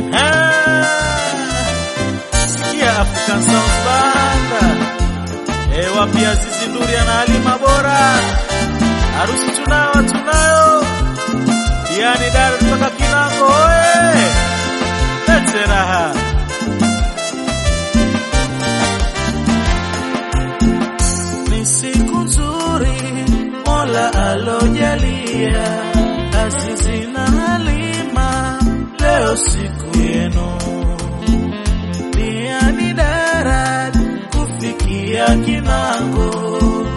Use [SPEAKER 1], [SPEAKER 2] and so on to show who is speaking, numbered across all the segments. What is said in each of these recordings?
[SPEAKER 1] Sikia African Sounds Banda. Eh, wapi Azizi Nduri na Halima Bora. Harusi tunayo tunayo. Diani Dar kutoka Kinango oye. Lete raha. Ni siku nzuri Mola alojalia Azizi na Halima leo siku yenu Diani Darat kufikia Kinango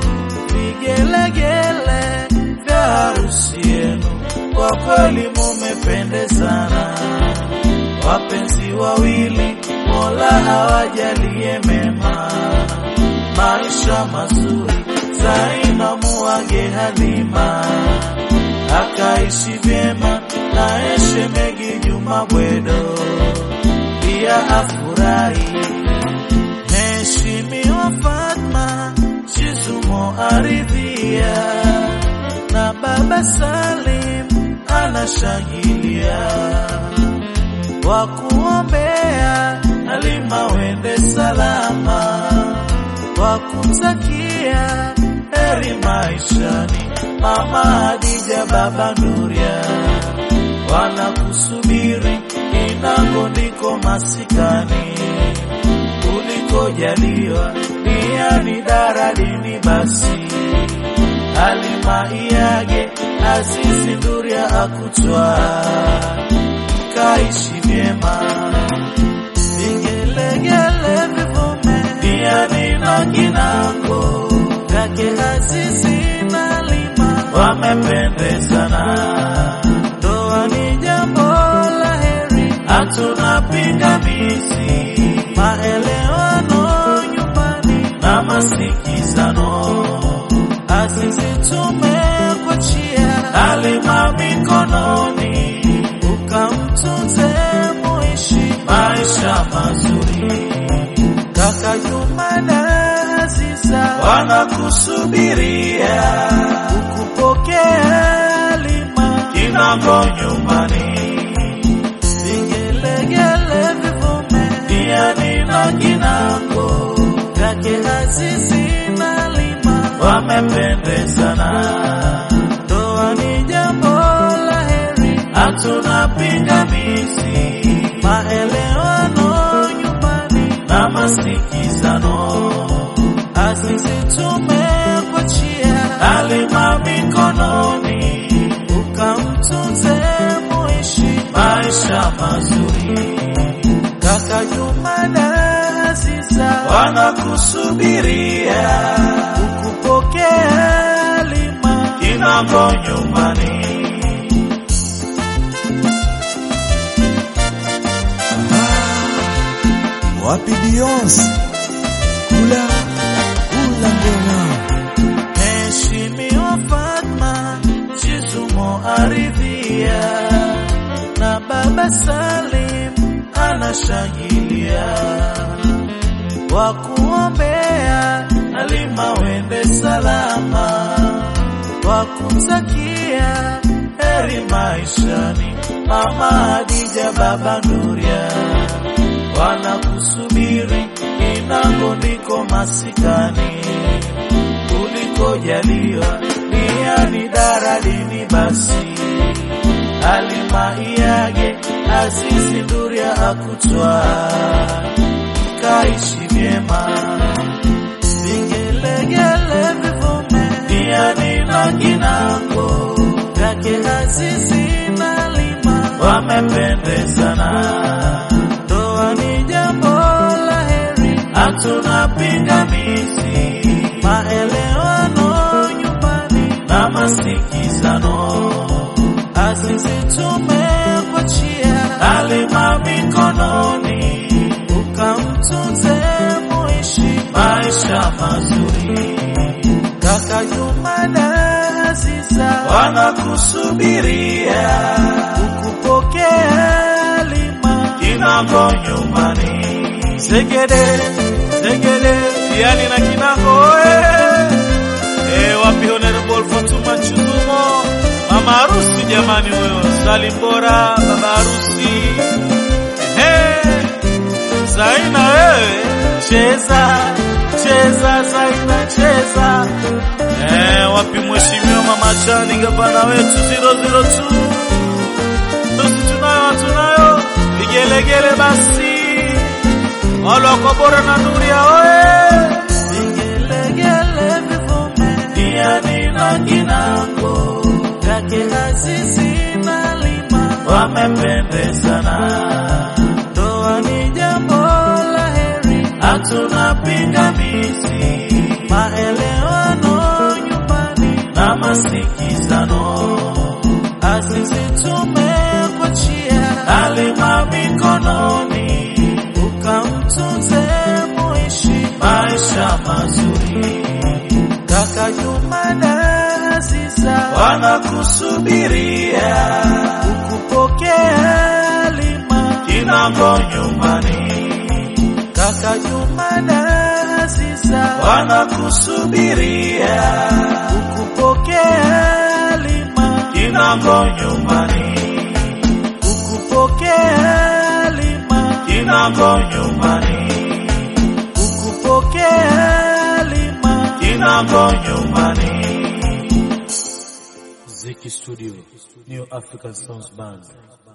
[SPEAKER 1] vigelegele vya harusi yenu kwa kweli mumependezana wapenzi wawili Mola hawajalie mema maisha mazuri Zaina muage Halima akaishi vyema na shemegi Juma Bwedo pia afurahi. Mheshimiwa Fatma Chizumo aridhia na baba Salim anashangilia wa kuombea Halima wende salama wa kumtakia heri maishani mama Hadija baba Nuria wanakusubiri Kinango ndiko masikani ulikojaliwa pia ni daradini basi Halima iage Azizi Nduria akutwa kaishi vyema vigelegele vivume pia nina Kinango kake Azizi na Halima wamependezana ndoa ni jambo la heri hatuna pingamizi maelewano nyumbani na masikizano Azizi tumekuachia Halima mikononi ukamtunze muishi maisha mazuri kaka Juma na Aziza wanakusubiria ukupokea Halima Kinango nyumbani vigelegele vivume pia nina Kinango kake Azizi na Halima wamependezana ndoa ni jambo la heri hatuna pingamizi maelewano nyumbani na masikizano Azizi tumekuachia Halima mikononi ukamtunze muishi maisha mazuri kaka Juma na Aziza wanakusubiria ukupokea Halima Kinango nyumbani
[SPEAKER 2] Wapi Beyonce? Kula kula ngoma.
[SPEAKER 1] Mheshimiwa Fatma Chizumo aridhia na baba Salim anashangilia wa kuombea Halima wende salama wa kumtakia heri maishani mama Hadija baba Nuria wanakusubiri Kinango ndiko masikani ulikojaliwa nia ni daradini basi Halima iage Azizi Nduria akutwa kaishi vyema vigelegele vivume pia nina Kinango kake Azizi na Halima wamependezana ndoa ni jambo la heri hatuna pingamizi maelewano nyumbani na masikizano Azizi tumekuachia Halima mikononi ukamtunze muishi maisha mazuri kaka Juma na Aziza wanakusubiria ukupokea Halima Kinango nyumbani Segede Segede yani na Kinango oe eh wapi honorable Fatuma Chizumo mama harusi jamani huyo Salim Bora baba harusi cheza cheza Zaina cheza. Eh, wapi mheshimiwa mama Chani gavana wetu 002 Tusi tunayo tunayo vigelegele basi wale wako bora na Nuria oye vigelegele vivume diani na kinango yake Azizi na Lima wamependezana ndoa ni jambo la heri hatuna pingamizi maelewano nyumbani na masikizano Azizi tumekuachia alima mikononi ukamtunze muishi maisha mazuri kaka Juma na Aziza wanakusubiria ukupokea lima kinango nyumbani kaka Juma na Aziza wanakusubiria ukupokea lima kinango nyumbani ukupokea lima kinango nyumbani ukupokea lima kinango nyumbani Ziki Studio New African Sounds Band